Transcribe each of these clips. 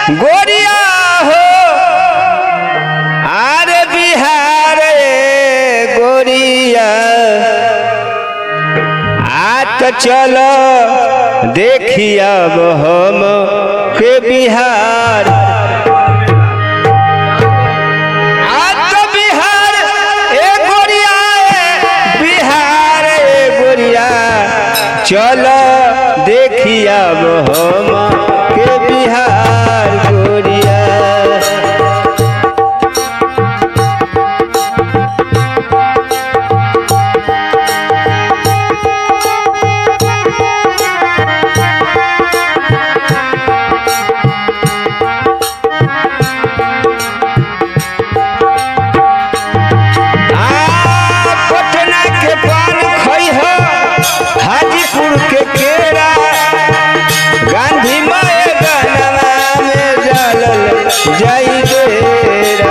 गोरिया हो आरे बिहार गोरिया आ तो चलो देखिया हम के बिहार आ तो बिहार ए गोरिया ए बिहार ए गोरिया चलो देखिया हम के बिहार गोरिया आ, पटना के पान खइह हाजीपुर के केरा गांधी मैदानवा में जलल जाई डेरा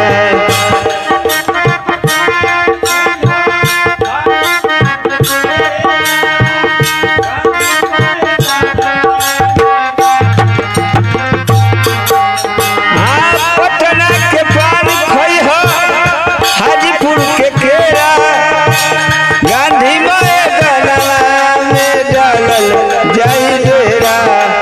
आ, पटना के पान खइह हाजीपुर के केरा गांधी मैदानवा में जलल जाई डेरा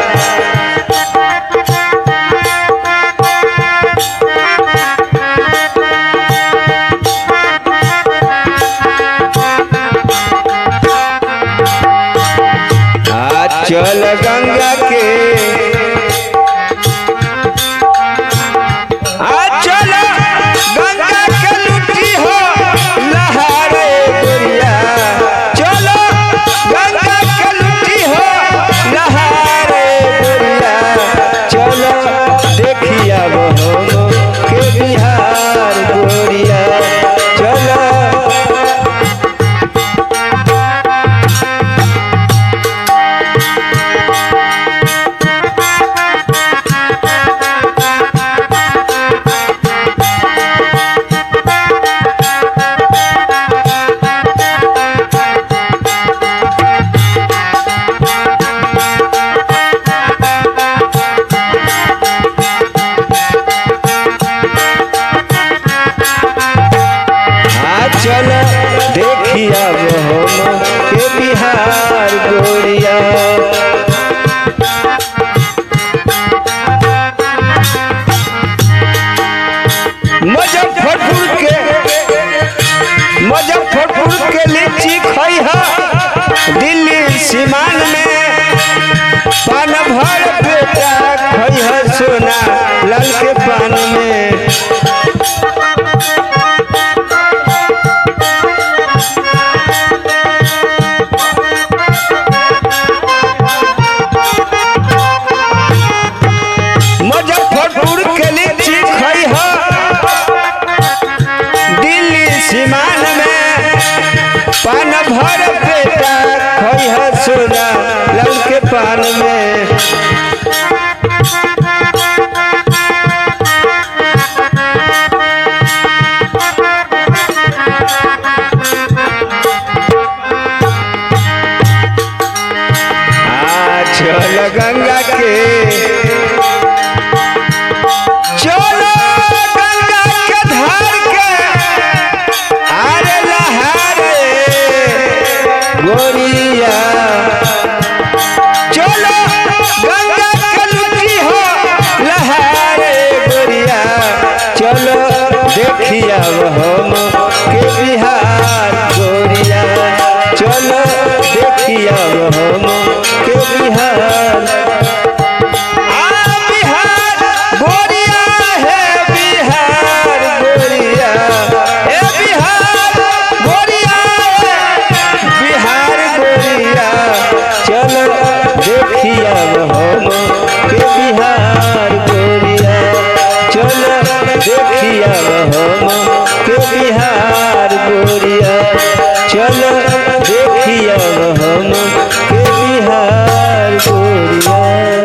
आ चल गंगा के आ चल गंगा के लुटी हो लहारे गोरिया चलो गंगा के लुटी हो लहारे गोरिया चलो देखिया वो के बिहार गोरिया चलो आ चल देखिया हम के बिहार गोरिया मुजफ्फरपुर के मुजफ्फरपुर के लीची खइह दिल्ली सीमान में पान भर बेटा खइह सोना लाल के पान में मुजफ्फरपुर के लीची खइह दिल्ली सीमान में पान भर बेटा खइह सोना लाल के पान में आ चल गंगा के चलो गंगा के धार के आरे लहारे गोरिया चलो गंगा के लुटी हो लहारे गोरिया चलो देखिया हम के बिहार गोरिया चलो देखिया हम के बिहार आ बिहार गोरिया है बिहार गोरिया ए बिहार गोरिया है बिहार गोरिया चलो देखिया हम के बिहार गोरिया चलो देख